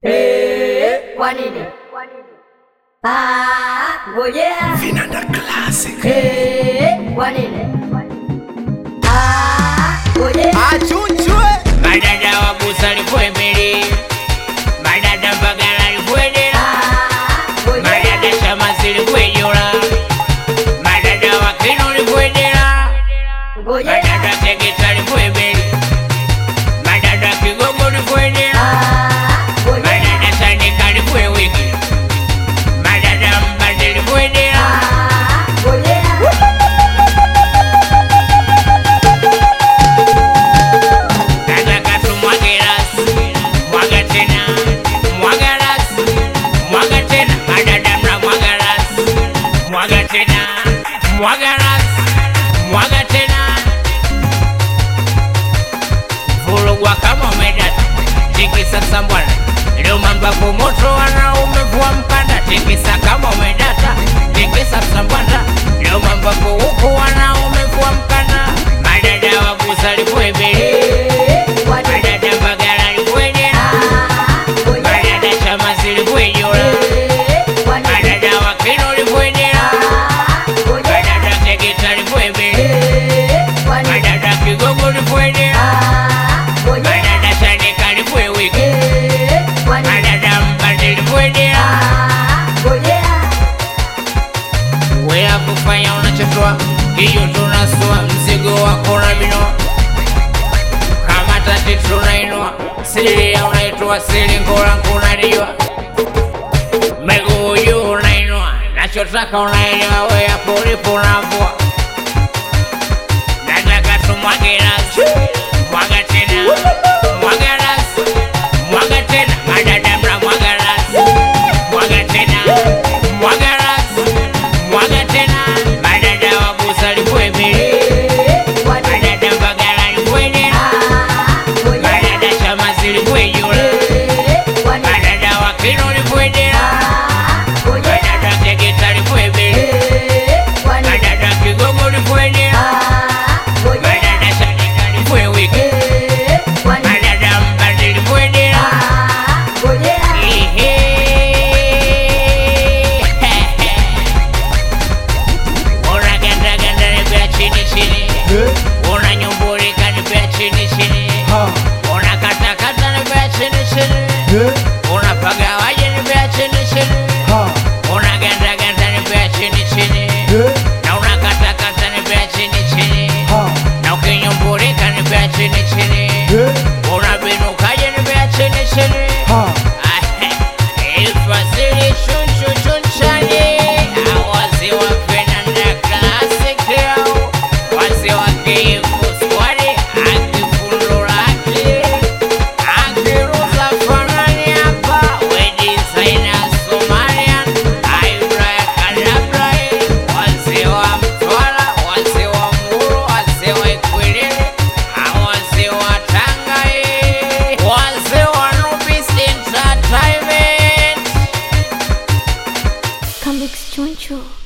Eh, kwa nini? Ah, ngojea. Vinanda Classic. Eh, kwa nini? Ah, ngojea. Achunchwe. madada wa busa likwemere madada mbagala likwedera Ah, ngojea. madada shamasi likwejola madada wa kino likwedera Ngojea. madada tegeta likwemere madada kigogo likwedera Ah, ngojea. madada sandika likwewiki madada mbande likwedera Ah, ngojea. nataka tumwage rasi mwaga tena mwaga rasi mwaga tena madada mna mwaga rasi mwaga tena mwaga rasi mwaga tena vulugwa kama umedata tikisa sambwana leo mambapo moto wanaume vua mkanda tikisa kama umedata tikisa sambwana leo mambapo huku wanaume vua mkanda madada wabusa likwebele Eh, kwa nini? madada mbagala likwedera Ah, ngojea. madada chamasi likwejola Eh, kwa nini? madada wakino likwedera Ah, ngojea. madada tegeta likwebele Eh, kwa nini? madada kigogo likwedera Ah, ngojea. madada sandika likwewiki Eh, kwa nini? madada mbande likwedera Ah, ngojea. wea kufanya unachotoa hiyo tunasua mzigo wako na minoa kama tati tunainua siria unaitoa silingola kunaliwa miguu juu unainua nachotaka unaelewa wea polipo unavua nataka tumwage rasi mwaga tena mwaga rasi mwaga tena madada mna mwaga rasi mwaga tena mwaga rasi mwaga tena madada wabusa likwemele Eh, kwa nini? madada mbagala likwedera Ah, ngojea. madada chamasi likwejula Eh, kwa nini? madada wakino likwedera Ah, ngojea. madada tegeta likwebele Eh, kwa nini? madada kigogo likwedera Ah, ngojea. madada sandika likwewiki Eh, kwa nini? madada mbande likwedera Ah, ngojea. unagandaganda nipea chini chini unanyumbulika nipea chini chini unakatakata nipea chini chini unapagawaje nipea chini chini unagandaganda nipea chini chini na unakatakata nipea chini chini na ukinyumbulika nipea chini chini unabinukaje nipea chini chini Ifasiri chunchu chunchani Awazi wa Fernanda Classic yao Wazi wa Kifu Squad Akifundura aki Akiruza fanani hapa We designer Somalian Aibra Kadabra Wazi wa Mtwara Wazi wa Muru Wazi wa Ikwilili Awazi wa Tanga Wazi wa Nubis Entertainment Come Choncho.